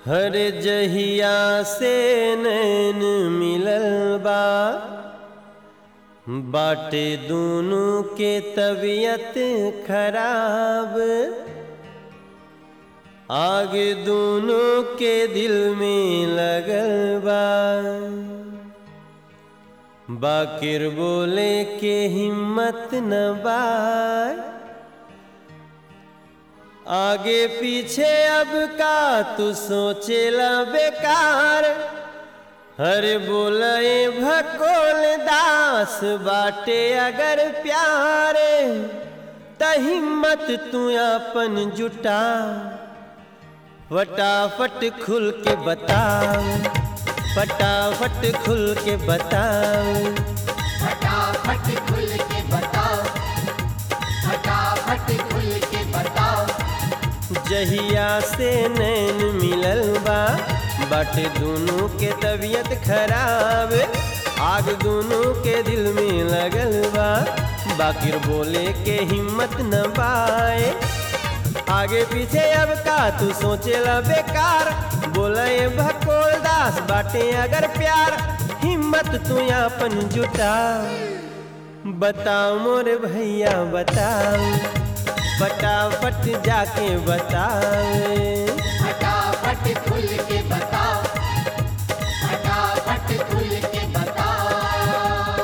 हर जहिया से नैन मिलल बा बाटे दोनों के तबीयत खराब आगे दोनों के दिल में लगल बा बाकिर बोले के हिम्मत न बा आगे पीछे अब का तू सोचेला बेकार हर बोले भकोल दास बाटे अगर प्यार त हिम्मत तू अपन जुटा फटाफट खुल के बताओ फटाफट खुल के बताओ फटाफट खुल के बताओ फटाफट खुल के बताओ जहिया से नैन मिलल बा बाटे दोनों के तबीयत खराब आग दोनों के दिल में लगल बा बाकिर बोले के हिम्मत न पाए आगे पीछे अब का तू सोचेला बेकार बोले भकोल दास बाटे अगर प्यार हिम्मत तू अपन जुटा बताओ मोरे भैया बताओ फटाफट जाके बताओ फटाफट खुल के बताओ फटाफट खुल के बताओ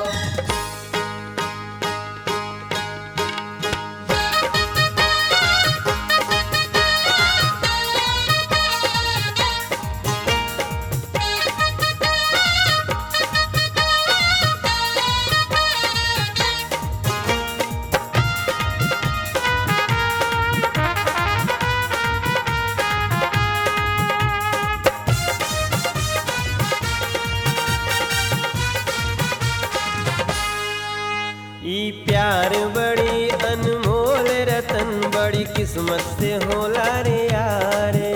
ई प्यार बड़ी अनमोल रतन बड़ी किस्मत से होला रे यारे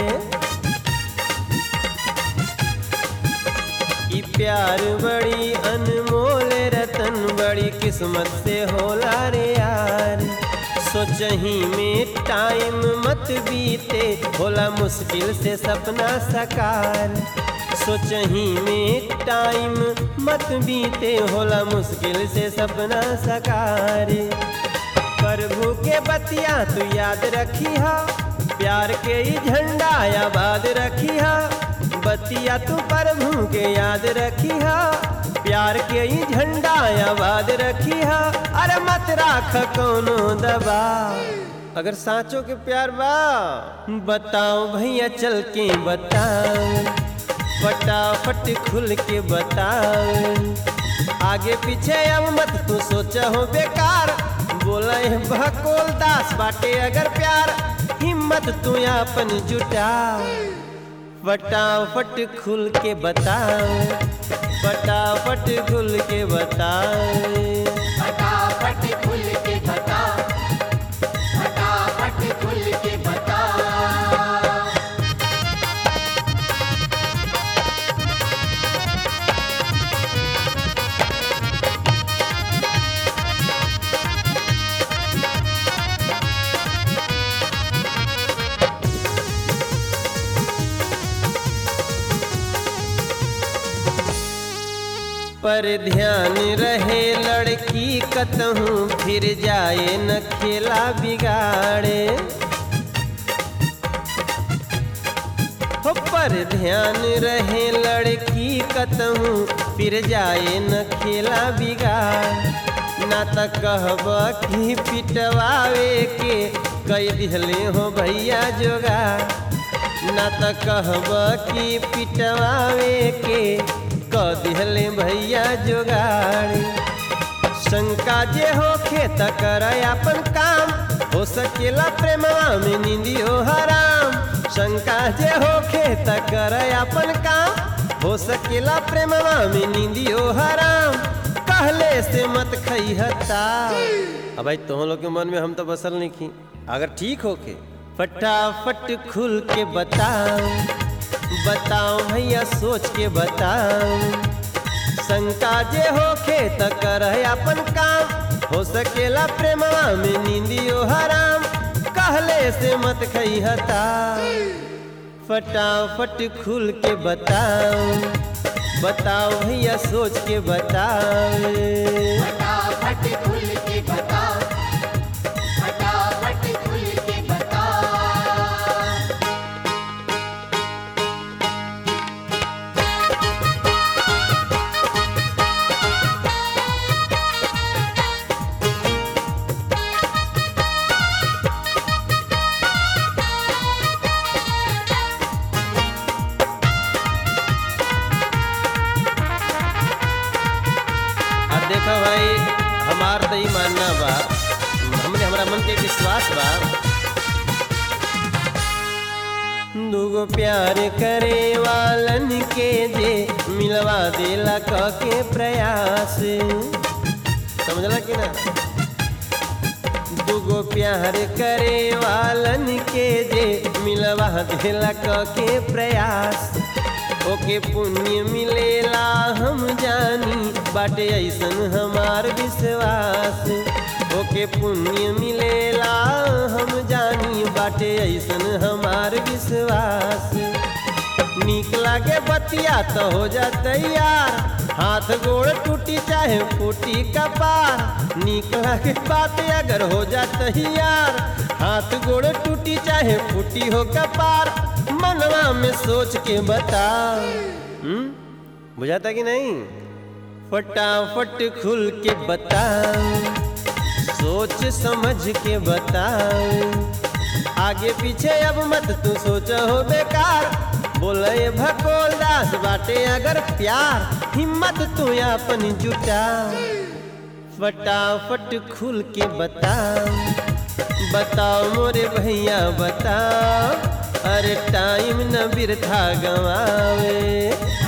ई प्यार बड़ी अनमोल रतन बड़ी किस्मत से होला रे यार सोचही में टाइम मत बीते होला मुश्किल से सपना सकार सोचही में टाइम मत बीते होला मुश्किल से सपना सकार प्रभु के बतिया तू याद रखी हा प्यार के ही झंडा आबाद रखी हा बतिया तू प्रभु के याद रखी हा प्यार के ही झंडा आबाद रखी हा अरे मत राख कोनो दबा अगर साँचो के प्यार बा बताओ भैया चल के बताओ फटाफट खुल के बताओ आगे पीछे अब मत तू सोचा हो बेकार बोले भकोल दास बाटे अगर प्यार हिम्मत तू अपन जुटा फटाफट खुल के बताओ फटाफट खुल के बताओ फटाफट खुल के बताओ फटाफट खुल के बताओ पर ध्यान रहे लड़की कतहूँ फिर जाए न खेला बिगाड़े हो पर ध्यान रहे लड़की कतहूँ फिर जाए न खेला बिगाड़ ना त कहब कि पिटवावे के कई दिहले हो भैया जोगा ना त कहब कि पिटवावे के क दिहले भैया जोगाड़ी शंका जे होखे त कर अपन काम हो सकेला प्रेमवा में निंदियो हराम शंका जे होखे त कर अपन काम हो सकेला प्रेमवा में निंदियो हराम कहले से मत खैहता अब भाई तुम लोग के मन में हम तो बसल नहीं की अगर ठीक होके फटाफट खुल के बताओ बताओ भैया सोच के बताओ शंका जे होखे त कर अपन काम हो सकेला प्रेमवा में नींदियो हराम कहले से मत खैहता फटाफट खुल के बताओ बताओ भैया सोच के बताओ फटाफट खुल के बता फटाफट खुल के बता अब देखो भाई हमार तो ई मानना बा हमने हमरा मन के विश्वास बा दूगो प्यार करे वालन के जे मिलवा देला क के प्रयास समझला कि ना दूगो प्यार करे वालन के जे मिलवा देला क के प्रयास ओके पुण्य मिलेला हम जानी बाटे ऐसन हमार विश्वास ओके पुण्य मिलेला हम जानी बाटे ऐसन हमार विश्वास नीक लागे बतिया तो हो जा तैयार हाथ गोड़ टूटी चाहे फूटी कपार नीक लागे बात अगर हो जा तैयार हाथ गोड़ टूटी चाहे फूटी हो कपार मनवा में सोच के बता हम्म बुझाता कि नहीं फटाफट खुल के बताओ सोच समझ के बताओ आगे पीछे अब मत तू सोच हो बेकार बोले भकोल दास बाटे अगर प्यार हिम्मत तू अपन जुटा फटाफट खुल के बताओ बताओ मोरे भैया बताओ अरे टाइम न बिरथा गवावे